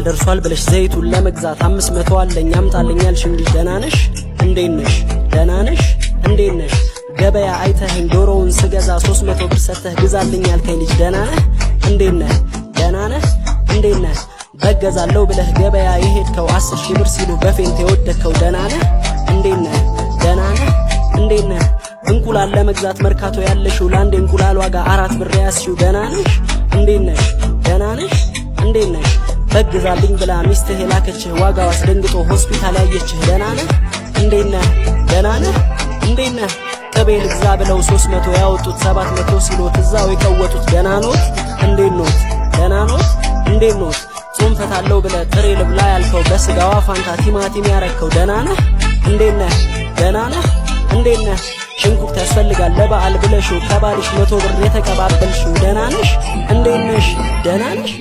ደርሷል ብለሽ ዘይቱን ለመግዛት አምስት መቶ አለኝ አምጣልኝ ያልሽኝ ልጅ ደህና ነሽ? እንዴት ነሽ? ደህና ነሽ? እንዴት ነሽ? ገበያ አይተኸኝ ዶሮውን ስገዛ ሶስት መቶ ብር ሰጥተህ ግዛልኝ ያልከኝ ልጅ ደህና ነህ? እንዴት ነህ? ደህና ነህ? እንዴት ነህ? በገዛለሁ ብለህ ገበያ የሄድከው አስር ሺህ ብር ሲሉ በፌንት የወደድከው ደህና ነህ? እንዴት ነህ? ደህና ነህ? እንዴት ነህ? እንቁላል ለመግዛት መርካቶ ያለሽው ለአንድ እንቁላል ዋጋ አራት ብር ያዝሽው ደህና ነሽ? እንዴት ነሽ? ደህና ነሽ? እንዴት ነሽ? በግዛልኝ ብላ ሚስትህ የላከችህ ዋጋው አስደንግጦ ሆስፒታል ያየችህ ደህና ነህ? እንዴት ነህ? ደህና ነህ? እንዴት ነህ? ቅቤ ልግዛ ብለው ሶስት መቶ ያወጡት ሰባት መቶ ሲሎት እዛው የቀወጡት ደህና ኖት? እንዴት ኖት? ደህና ኖት? እንዴት ኖት? ጾም ፈታለው ብለህ ጥሬ ልብላ ያልከው በስጋዋ ፋንታ ቲማቲም ያረከው ደህና ነህ? እንዴት ነህ? ደህና ነህ? እንዴት ነህ? ሽንኩርት ያስፈልጋል ለበዓል ብለሽው ከባልሽ መቶ ብር የተቀባበልሽው ደህና ነሽ? እንዴት ነሽ? ደህና ነሽ?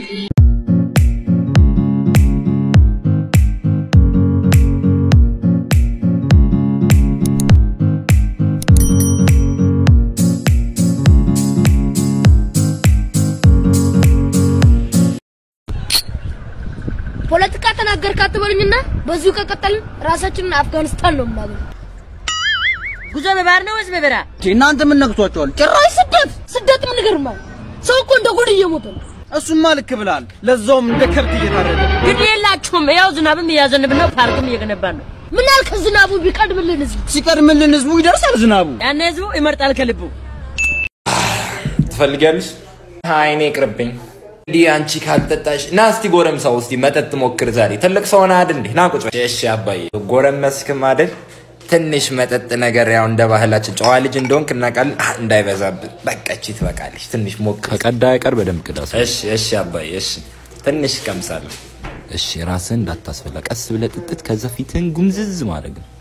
ፖለቲካ ተናገርክ አትበሉኝና በዚሁ ከቀጠልን ራሳችንን አፍጋኒስታን ነው የምናገኘው። ጉዞ በባህር ነው ወይስ በበረሃ? እናንተ ምን ነክቷቸዋል? ጭራሽ ስደት ስደት ምን ይገርማል? ሰው እኮ እንደ ጉድ እየሞተ ነው። እሱማ ልክ ብላል። ለዛውም እንደ ከብት እየታረደ ግድ የላችሁም። ያው ዝናብም እያዘንብ ነው፣ ፓርክም እየገነባ ነው። ምን ያህል ከዝናቡ ቢቀድምልን ህዝብ ሲቀድምልን ህዝቡ ይደርሳል ዝናቡ። ያኔ ህዝቡ ይመርጣል ከልቡ። ትፈልጊያለሽ? አይ እኔ ይቅርብኝ። እንዲህ አንቺ ካልጠጣሽ ና እስቲ ጎረምሳው እስቲ መጠጥ ሞክር ዛሬ ትልቅ ሰው ነህ አይደል እንዴ? ና ቁጭ በል። እሺ አባዬ ጎረመስክም አይደል? ትንሽ መጠጥ ነገር ያው እንደ ባህላችን ጨዋ ልጅ እንደሆንክ እናውቃለን። አህ፣ እንዳይበዛብን በቃ እቺ ትበቃለች። ትንሽ ሞክር። ከቀዳ አይቀር በደንብ ቅዳ። እሺ እሺ አባዬ እሺ። ትንሽ ቀምሳለሁ። እሺ ራስህን እንዳታስበላ፣ ቀስ ብለህ ጥጥት፣ ከዛ ፊትህን ጉምዝዝ ማድረግ ነው።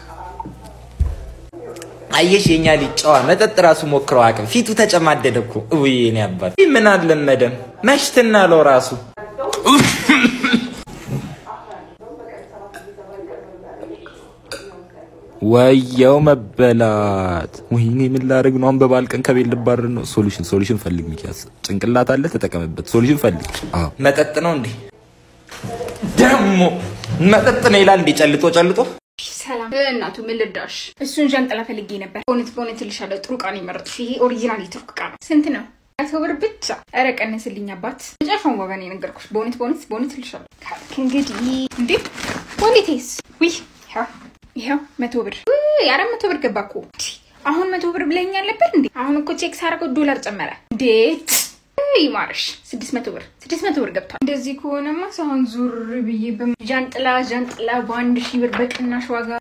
አየሽ የኛ ልጅ ጨዋ መጠጥ ራሱ ሞክረው አቅም ፊቱ ተጨማደደ እኮ። ውይ እኔ አባት ምን አልለመደም መሽትና ለው ራሱ ወየው መበላት። ወይኔ ምን ላደርግ ነው? አሁን በበዓል ቀን ከቤት ልባረር ነው። ሶሉሽን ሶሉሽን ፈልግ ሚኪያስ፣ ጭንቅላት አለ ተጠቀምበት። ሶሉሽን ፈልግ። አዎ መጠጥ ነው እንዴ? ደግሞ መጠጥ ነው ይላል እንዴ? ጨልጦ ጨልጦ ሰላም እናቱ ምን ልርዳሽ? እሱን ዣንጥላ ፈልጌ ነበር። በእውነት በእውነት እልሻለሁ ጥሩ ዕቃ ነው የመረጥሽ። ይሄ ኦሪጂናል የቱርክ ዕቃ ነው። ስንት ነው? መቶ ብር ብቻ። ኧረ ቀንስልኝ አባት። መጨረሻውን ዋጋ ነው የነገርኩሽ። በእውነት በእውነት በእውነት እልሻለሁ። ካልክ እንግዲህ እንዴ ወንዴቴስ? ውይ ይኸው ይኸው መቶ ብር ውይ፣ አራት መቶ ብር ገባ እኮ። አሁን መቶ ብር ብለኸኝ አልነበር እንዴ? አሁን እኮ ቼክ ሳደርገው ዶላር ጨመረ። እንዴት ይማርሽ ስድስት መቶ ብር ስድስት መቶ ብር ገብቷል። እንደዚህ ከሆነማ ሳሁን ዙር ብዬ ዣንጥላ ዣንጥላ በአንድ ሺህ ብር በቅናሽ ዋጋ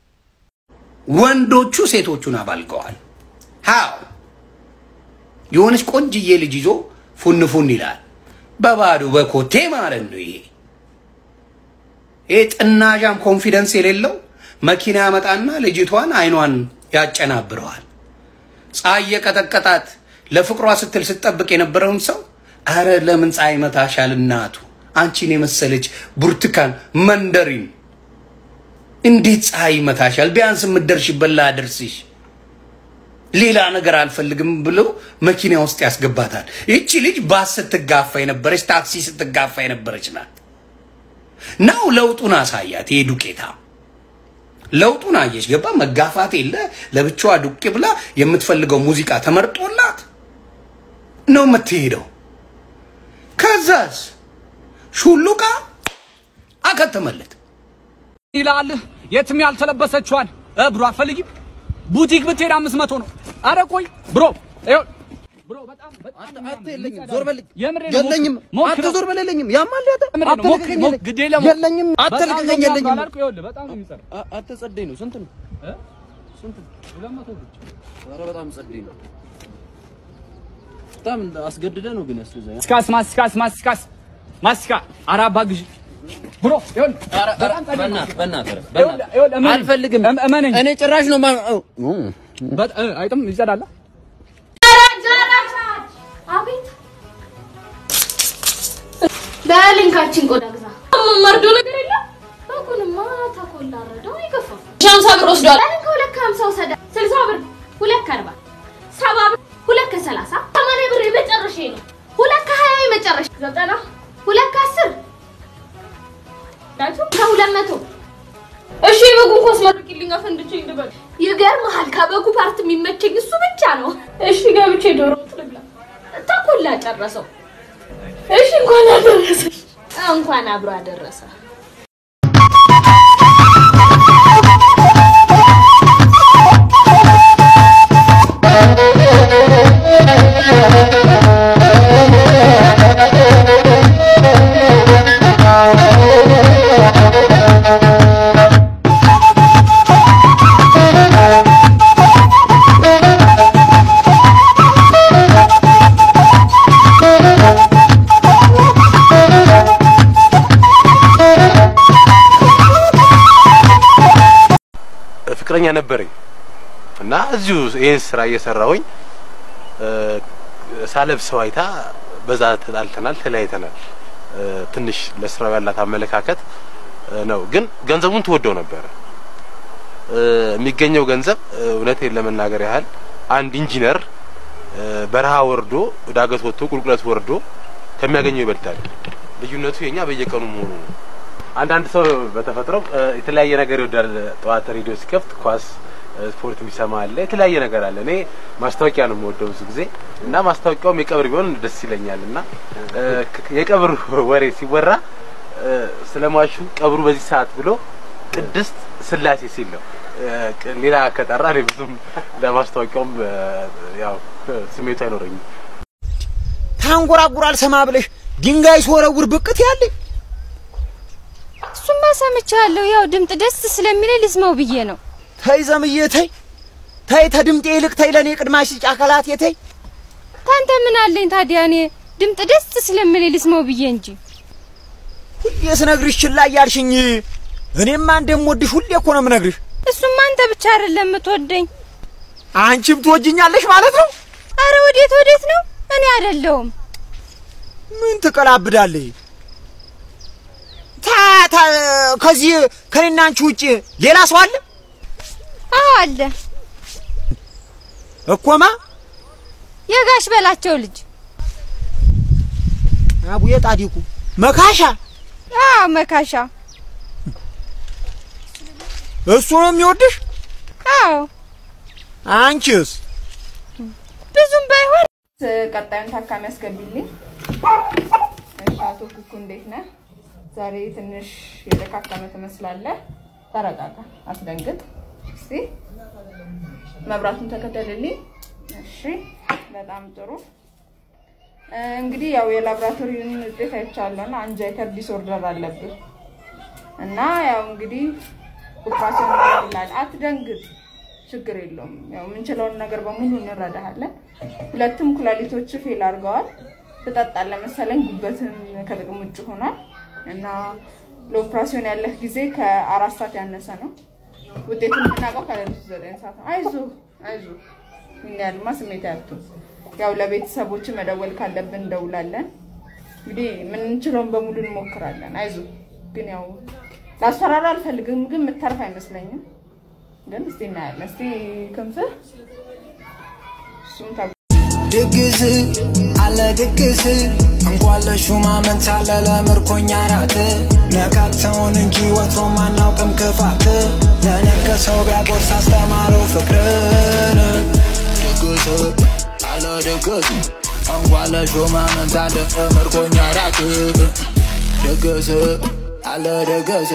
ወንዶቹ ሴቶቹን አባልቀዋል። ሃው የሆነች ቆንጅዬ ልጅ ይዞ ፉን ፉን ይላል። በባዶ በኮቴ ማለት ነው። ይሄ ይሄ ጥናዣም ኮንፊደንስ የሌለው መኪና ያመጣና ልጅቷን አይኗን ያጨናብረዋል። ፀሐይ የቀጠቀጣት ለፍቅሯ ስትል ስትጠብቅ የነበረውን ሰው አረ ለምን ፀሐይ መታሻል እናቱ አንቺን የመሰለች ብርቱካን መንደሪን እንዴት ፀሐይ ይመታሻል? ቢያንስ የምትደርሽበት ላደርስሽ ሌላ ነገር አልፈልግም ብሎ መኪና ውስጥ ያስገባታል። ይቺ ልጅ ባስ ስትጋፋ የነበረች ታክሲ ስትጋፋ የነበረች ናት። ናው ለውጡን አሳያት። ይሄ ዱቄታ ለውጡን አየሽ፣ ገባ መጋፋት የለ ለብቻዋ ዱቄ ብላ የምትፈልገው ሙዚቃ ተመርጦላት ነው የምትሄደው። ከዛስ ሹሉቃ አከተመለት። ይላል የትም ያልተለበሰችዋን እ ብሮ አትፈልጊም? ቡቲክ ብትሄድ አምስት መቶ ነው። አረ ቆይ ብሮ ይኸው ብሮ በጣም በጣም የለኝም፣ ዞር በልኝ። የምሬን ነው። የለኝም፣ ሞክረው። አንተ ዞር በል የለኝም። ያማል ያተ የምሬን ነው። ሞክ- አትልቀኝ፣ ሞክ- ግድ የለም። የለኝም፣ በጣም አትልቀኝ፣ ነው የለኝም። አላልኩህ? ይኸውልህ በጣም ነው የሚሰራው። አ- አንተ ጸደይ ነው። ስንት ነው? እ? ስንት ነው? ሁለት መቶ ብቻ። ኧረ በጣም ጸደይ ነው። በጣም አስገድደ ነው ግን ያስገዛኝ። ማስካስ ማስካስ ማስካስ ማስካ ኧረ አባ ግዢ ብሮ ይኸውልህ በጣም ጸዴ ነው። በእናትህ በእናትህ ይኸውልህ፣ ይኸውልህ፣ እመነኝ። አልፈልግም። እም- እመነኝ። እኔ ጭራሽ ነው ማ- ኦ፣ ኦ። በጣ- እ፣ አይጥም ይጸዳል። አቤት በሊንካችን ቆዳ ግዛ መርዶ ነገር የለም። በጉንማ ተኮላ ረዳው አይገፋም። ሻምሳ ብር ወስዷል። እኔ ከሁለት ከሀምሳ ወሰደ። ስልሳ ብር ሁለት ከአርባ ሰባ ብር ሁለት ከሰላሳ ሰማንያ ብር የመጨረሻ ነው። ሁለት ከሀያ የመጨረሻ ዘጠና ሁለት ከአስር ፈንድቼ እንድበል። ይገርምሃል፣ ከበጉ ፓርት የሚመቸኝ እሱ ብቻ ነው። እሺ ገብቼ ዶሮ ወጥ ልብላ። ተኮላ ጨረሰው። እሺ እንኳን አደረሰሽ። እንኳን አብሮ አደረሰ። ፍቅረኛ ነበረኝ እና እዚሁ ይህን ስራ እየሰራሁኝ ሳለብሰው አይታ በዛ ተጣልተናል፣ ተለያይተናል። እ፣ ትንሽ ለስራው ያላት አመለካከት እ፣ ነው። ግን ገንዘቡን ትወደው ነበረ። እ፣ የሚገኘው ገንዘብ እ፣ እውነቴን ለመናገር ያህል አንድ ኢንጂነር እ፣ በረሃ ወርዶ ዳገት ወጥቶ ቁልቁለት ወርዶ ከሚያገኘው ይበልጣል። ልዩነቱ የኛ በየቀኑ መሆኑ ነው። አንዳንድ ሰው በተፈጥሮ እ፣ የተለያየ ነገር ይወዳል። ጠዋት ሬዲዮ ሲከፍት ኳስ እ፣ ስፖርት የሚሰማ አለ፣ የተለያየ ነገር አለ። እኔ ማስታወቂያ ነው የምወደው ብዙ ጊዜ እና ማስታወቂያውም የቀብር ቢሆን ደስ ይለኛል እና እ፣ ክ- የቀብር ወሬ ሲወራ እ፣ ስለሟቹ ቀብሩ በዚህ ሰዓት ብሎ ቅድስት ስላሴ ሲል ነው። እ፣ ቅ- ሌላ ከጠራ እኔ ብዙም ለማስታወቂያውም እ፣ ያው ስሜቱ አይኖረኝም። ታንጎራጉራል ሰማ ብለሽ ድንጋይ ስወረውር ብቅት ያለኝ እሱማ ሰምቻለሁ። ያው ድምጥ ደስ ስለሚለኝ ልስማው ብዬ ነው። ተይ ዘምዬ ተይ ተይ ተድምጤ ይልቅ ተይ ለእኔ ቅድማሽ ስጭ አካላት የተይ ታንተ ምን አለኝ ታዲያ? እኔ ድምጥ ደስ ስለሚለኝ ልስማው ብዬ እንጂ ሁሌ ስነግርሽ ችላ እያልሽኝ እኔማ እንደምወድሽ ሁሌ እኮ ነው የምነግርሽ። እሱማ አንተ ብቻ አይደለም የምትወደኝ፣ አንቺም ትወጅኛለሽ ማለት ነው። አረ ወዴት ወዴት ነው? እኔ አይደለሁም። ምን ትቀላብዳለህ? ታ ታ ከዚህ ከኔና አንቺ ውጭ ሌላ ሰው አለ አዎ አለ። እኮማ የጋሽ በላቸው ልጅ አቡዬ ጣዲቁ መካሻ አዎ መካሻ። እሱ ነው የሚወድሽ? አዎ አንቺስ? ብዙም ባይሆን ቀጣዩን ታካሚ ያስገቢልኝ። እሺ፣ አቶ ኩኩ እንዴት ነህ? ዛሬ ትንሽ የተካከመ ትመስላለህ። ተረጋጋ፣ አትደንግጥ። እስቲ መብራቱን ተከተልልኝ። እሺ፣ በጣም ጥሩ። እ፣ እንግዲህ ያው የላብራቶሪውን ውጤት አይቻለሁና አንጃይተር ዲስኦርደር አለብህ እና ያው እንግዲህ ኦፕራሲዮን ይላል። አትደንግጥ፣ ችግር የለውም። ያው የምንችለውን ነገር በሙሉ እንረዳሃለን። ሁለቱም ኩላሊቶች ፌል አድርገዋል። ትጠጣለህ መሰለኝ፣ ጉበትም ከጥቅም ውጭ ሆኗል እና ለኦፕራሲዮን ያለህ ጊዜ ከአራት ሰዓት ያነሰ ነው። ውጤቱን የምናውቀው ከሌሊቱ ዘጠኝ ሰዓት ነው። አይዞ አይዞ፣ ይህን ያህልማ ስሜት ያልቱ ያው ለቤተሰቦች መደወል ካለብን እንደውላለን። እንግዲህ የምንችለውን በሙሉ እንሞክራለን። አይዞ ግን ያው ላስፈራራ አልፈልግም፣ ግን የምታርፍ አይመስለኝም። ግን እስቲ እናያለን። እስቲ ክንፍህ እሱም ታ ድግስ አለ ድግስ እንኳን ለሹማምንት አለ ለምርኮኛ ራት ነካክተውን እንጂ ወትሮም አናውቅም ክፋት ለነገሰው ቢያጎርስ አስተማረው ፍቅርን ድግስ አለ ድግስ እንኳን ለሹማምንት አለ ለምርኮኛ ራት ድግስ አለ ድግስ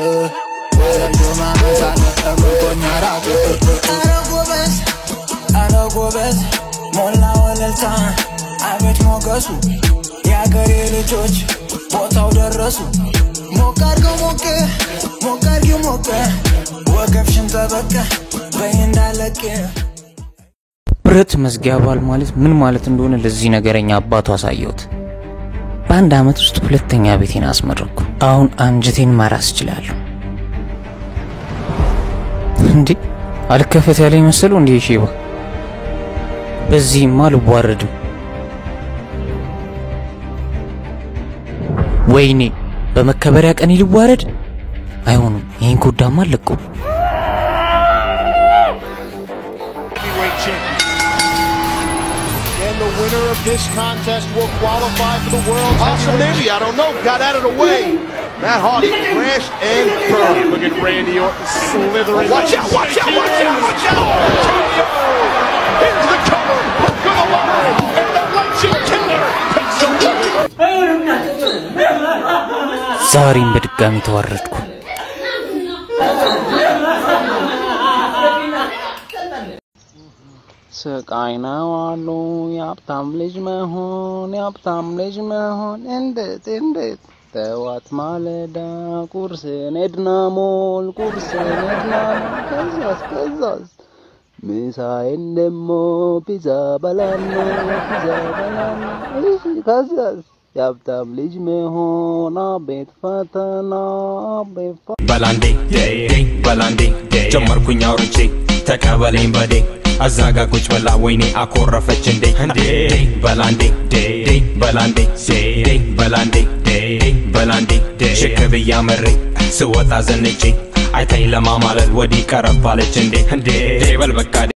ለሹማምንት አለ ለምርኮኛ ራት ኧረ ጎበዝ ኧረ ጎበዝ ሞላ ወለልታ አቤት ሞገሱ የአገሬ ልጆች ቦታው ደረሱ ሞቅ አድርገው ሞቅ ሞቅ አድርጊው ሞቅ ወገብሽን ጠበቅ በይ እንዳለቅ ብረት መዝጊያ ባል ማለት ምን ማለት እንደሆነ ለዚህ ነገረኛ አባቱ አሳየሁት። በአንድ አመት ውስጥ ሁለተኛ ቤቴን አስመረኩ። አሁን አንጀቴን ማራስ እችላለሁ። እንዴ አልከፈት ያለ መሰለው እንዴ ሼባ በዚህማ አልዋረድም። ወይኔ በመከበሪያ ቀን ልዋረድ? አይሆንም። ይህን ኮዳማ አለቀው። And the winner of this contest will qualify for the world. Awesome, maybe. I don't know. Got out of the way. Matt Hardy crashed and burned. Look at Randy Orton slithering. Watch out, watch out, watch out, watch out! Here's the cover. Hook of the line. And the legend killer takes the ዛሬም በድጋሚ ተዋረድኩ። ስቃይ ነው አሉ የሀብታም ልጅ መሆን የሀብታም ልጅ መሆን እንዴት እንዴት ጠዋት ማለዳ ቁርስን ኤድና ሞል ቁርስን ኤድና ሞል ከዛስ ከዛስ ምሳዬን ደሞ ፒዛ በላና ፒዛ በላና እሺ ከዛስ የሀብታም ልጅ መሆን አቤት ፈተና አቤት ፈ በላንዴ በላንዴ ጀመርኩኝ አውርቼ ተቀበለኝ በዴ አዛጋ ቁጭ ብላ ወይኔ አኮረፈች እንዴ እንዴ በላንዴ በላንዴ በላንዴ በላንዴ ሽክ ብያ መሬ ስወጣ ዘንጬ አይታኝ ለማማለል ወዲህ ቀረባለች እንዴ እንዴ በል በቃ